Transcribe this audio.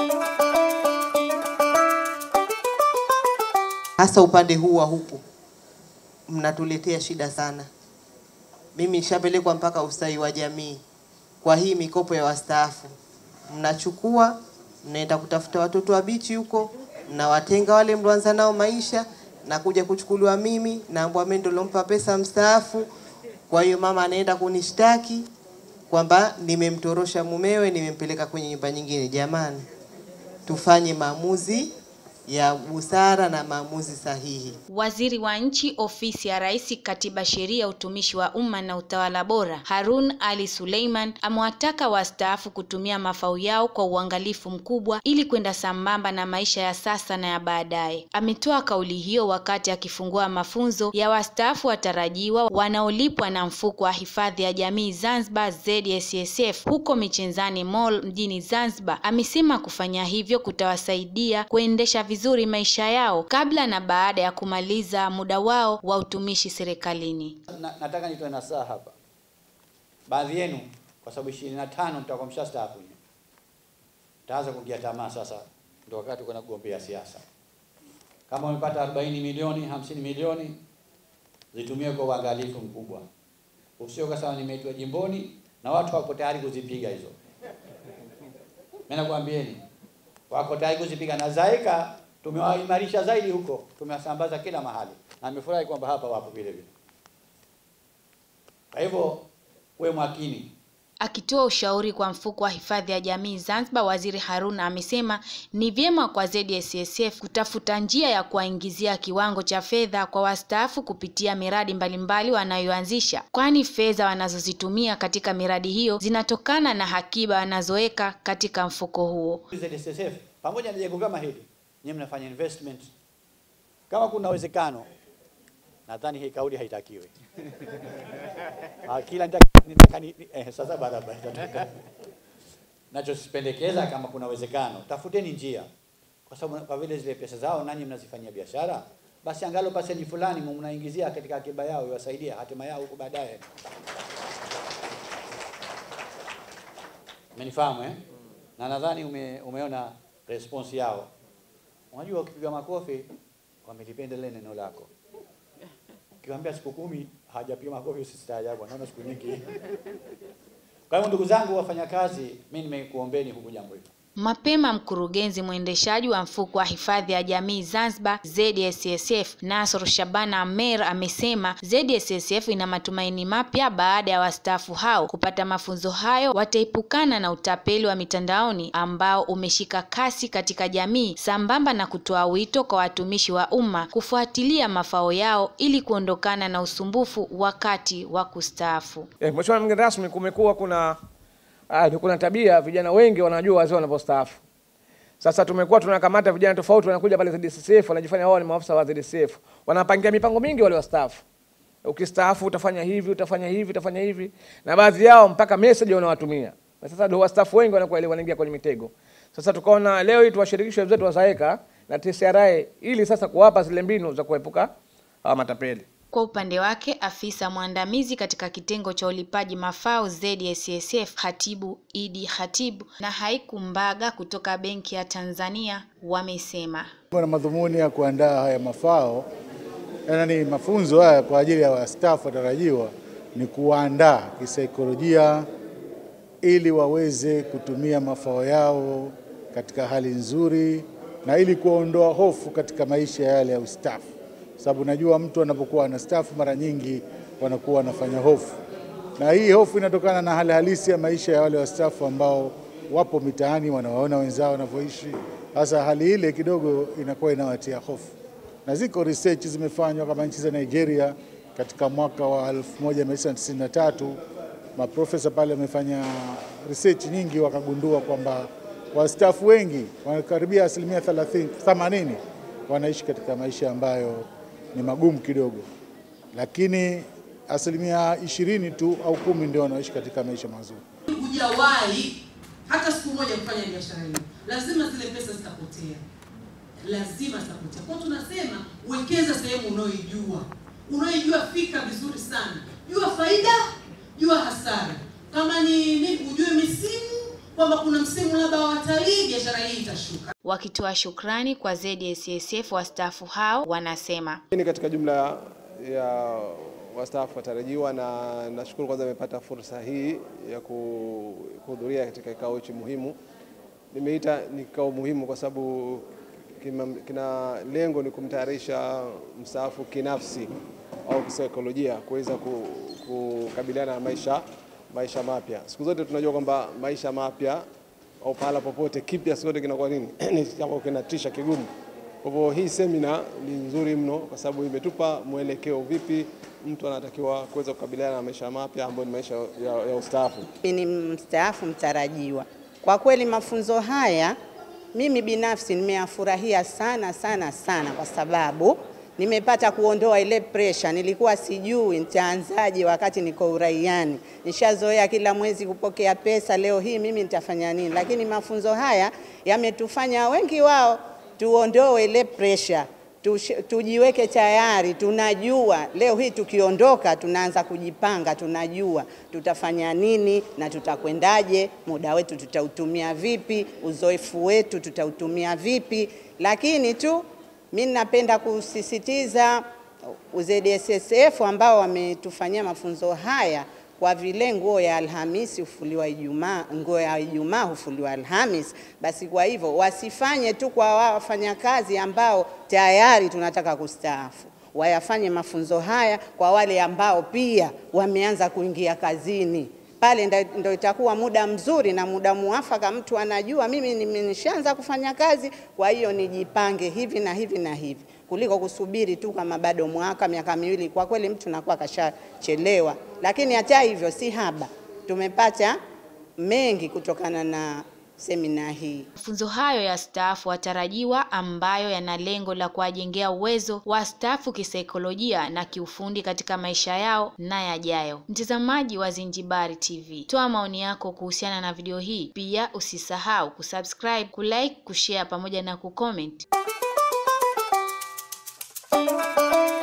hasa upande huu wa huku mnatuletea shida sana. Mimi nishapelekwa mpaka ustawi wa jamii kwa hii mikopo ya wastaafu, mnachukua mnaenda kutafuta watoto wa bichi huko, mnawatenga wale mlioanza nao maisha na kuja kuchukuliwa mimi, naambwa mimi ndo nilompa pesa mstaafu. Kwa hiyo mama anaenda kunishtaki kwamba nimemtorosha mumewe, nimempeleka kwenye nyumba nyingine. Jamani, tufanye maamuzi ya busara na maamuzi sahihi. Waziri wa Nchi, Ofisi ya Rais, Katiba, Sheria, Utumishi wa Umma na Utawala Bora, Harun Ali Suleiman amewataka wastaafu kutumia mafao yao kwa uangalifu mkubwa ili kwenda sambamba na maisha ya sasa na ya baadaye. Ametoa kauli hiyo wakati akifungua mafunzo ya wastaafu watarajiwa wanaolipwa na Mfuko wa Hifadhi ya Jamii Zanzibar ZSSF huko Michenzani Mall mjini Zanzibar. Amesema kufanya hivyo kutawasaidia kuendesha vizuri maisha yao kabla na baada ya kumaliza muda wao wa utumishi serikalini. Na, nataka nitoe nasaha hapa. Baadhi yenu kwa sababu ishirini na tano mtakuwa mshastaafu, mtaanza kuingia tamaa sasa, ndio wakati kwenda kugombea siasa. Kama umepata 40 milioni 50 milioni, zitumie kwa uangalifu mkubwa, usio kwa sababu nimeitwa jimboni na watu wako tayari kuzipiga hizo. Mimi nakwambieni wako tayari kuzipiga na zaika tumewaimarisha zaidi huko, tumewasambaza kila mahali, na nimefurahi kwamba hapa wapo vile vile. Kwa hivyo uwe makini. Akitoa ushauri kwa mfuko wa hifadhi ya jamii Zanzibar, Waziri Haruna amesema ni vyema kwa ZSSF kutafuta njia ya kuwaingizia kiwango cha fedha kwa wastaafu kupitia miradi mbalimbali wanayoanzisha, kwani fedha wanazozitumia katika miradi hiyo zinatokana na hakiba wanazoweka katika mfuko huo. ZSSF pamoja na jengo kama hili, nyinyi mnafanya investment, kama kuna uwezekano, nadhani hii kauli haitakiwi. Ah, kila nitaka- nitaka ni- ni- eh, sasa barabara itatoka. Nachosipendekeza kama kuna uwezekano, tafuteni njia, kwa sababu kwa vile zile pesa zao nanyi mnazifanyia biashara, basi angalo paseji fulani mnaingizia katika akiba yao iwasaidia hatima yao huko baadaye. Umenifahamu eh? Na nadhani ume, umeona response yao. Unajua ukipiga makofi wamelipenda lile neno lako. Ukiwaambia siku kumi hajapiga makofi usistaajabu, naona siku nyingi. Kwa hiyo ndugu zangu wafanyakazi, mimi nimekuombeni huku jambo hili. Mapema mkurugenzi mwendeshaji wa mfuko wa hifadhi ya jamii Zanzibar ZSSF Nasr Shabana Amer amesema ZSSF ina matumaini mapya baada ya wastaafu hao kupata mafunzo hayo, wataepukana na utapeli wa mitandaoni ambao umeshika kasi katika jamii, sambamba na kutoa wito kwa watumishi wa umma kufuatilia mafao yao ili kuondokana na usumbufu wakati wa kustaafu. Eh, Mheshimiwa mgeni rasmi, kumekuwa kuna ah, kuna tabia vijana wengi wanajua wazee wanavyostaafu. Sasa tumekuwa tunakamata vijana tofauti wanakuja pale ZDCF wanajifanya wao ni maafisa wa ZDCF. Wanapangia mipango mingi wale wastaafu. Ukistaafu utafanya hivi, utafanya hivi, utafanya hivi. Na baadhi yao mpaka message wanawatumia. Na sasa ndio wastaafu wengi wanakuwa ile wanaingia kwenye mitego. Sasa tukaona leo hii tuwashirikishe wenzetu wa ZAECA na TCRA ili sasa kuwapa zile mbinu za kuepuka hawa matapeli. Kwa upande wake afisa mwandamizi katika kitengo cha ulipaji mafao ZSSF Khatibu Idi Khatibu na Haiku Mbaga kutoka Benki ya Tanzania wamesema na madhumuni ya kuandaa haya mafao yaani mafunzo haya kwa ajili ya wastaafu watarajiwa ni kuwaandaa kisaikolojia ili waweze kutumia mafao yao katika hali nzuri na ili kuondoa hofu katika maisha yale ya ustaafu, sababu najua mtu anapokuwa anastaafu mara nyingi wanakuwa wanafanya hofu, na hii hofu inatokana na hali halisi ya maisha ya wale wastaafu ambao wapo mitaani, wanawaona wenzao wanavyoishi. Sasa hali ile kidogo inakuwa inawatia hofu, na ziko research zimefanywa kama nchi za Nigeria katika mwaka wa 1993 maprofesa pale wamefanya research nyingi, wakagundua kwamba wastaafu wengi wanakaribia asilimia 30 80 wanaishi katika maisha ambayo ni magumu kidogo, lakini asilimia ishirini tu au kumi ndio wanaishi katika maisha mazuri. hujawahi hata siku moja kufanya biashara hiyo, lazima zile pesa zitapotea, lazima zitapotea. Kwa hiyo tunasema wekeza sehemu unayoijua, unayoijua, fika vizuri sana, jua faida, jua hasara. Kama ni ni ujue misimu, kwamba kuna msimu labda wa watalii, kweli biashara hii itashuka. Wakitoa shukrani kwa ZSSF, wastaafu hao wanasema Hii ni katika jumla ya wastaafu watarajiwa, na nashukuru kwanza nimepata fursa hii ya ku- kuhudhuria katika kikao hichi muhimu. Nimeita ni kikao muhimu kwa sababu kina, kina lengo ni kumtayarisha mstaafu kinafsi au kisaikolojia kuweza ku- kukabiliana na maisha maisha mapya. Siku zote tunajua kwamba maisha mapya au pahala popote kipya siku zote kinakuwa nini ni jambo kinatisha kigumu. Kwa hivyo hii semina ni nzuri mno kwa sababu imetupa mwelekeo vipi mtu anatakiwa kuweza kukabiliana na maisha mapya ambayo ni maisha ya, ya ustaafu. Mimi ni mstaafu mtarajiwa. Kwa kweli mafunzo haya mimi binafsi nimeyafurahia sana sana sana, kwa sababu nimepata kuondoa ile pressure. Nilikuwa sijui nitaanzaje wakati niko uraiani, nishazoea kila mwezi kupokea pesa. Leo hii mimi nitafanya nini? Lakini mafunzo haya yametufanya wengi wao tuondoe ile pressure Tush- tujiweke tayari, tunajua leo hii tukiondoka, tunaanza kujipanga, tunajua tutafanya nini na tutakwendaje, muda wetu tutautumia vipi, uzoefu wetu tutautumia vipi. Lakini tu mi napenda kusisitiza ZSSF ambao wametufanyia mafunzo haya kwa vile nguo ya Alhamisi hufuliwa Ijumaa, nguo ya Ijumaa hufuliwa Alhamis. Basi kwa hivyo wasifanye tu kwa wao wafanyakazi ambao tayari tunataka kustaafu, wayafanye mafunzo haya kwa wale ambao pia wameanza kuingia kazini pale ndo, ndo itakuwa muda mzuri na muda muafaka. Mtu anajua mimi nime- nishaanza kufanya kazi, kwa hiyo nijipange hivi na hivi na hivi, kuliko kusubiri tu kama bado mwaka miaka miwili. Kwa kweli mtu nakuwa kashachelewa, lakini hata hivyo si haba, tumepata mengi kutokana na semina hii. Mafunzo hayo ya staafu watarajiwa ambayo yana lengo la kuwajengea uwezo wastaafu kisaikolojia na kiufundi katika maisha yao na yajayo. Mtazamaji wa Zinjibari TV, toa maoni yako kuhusiana na video hii. Pia usisahau kusubscribe, kulike, kushare pamoja na kucomment.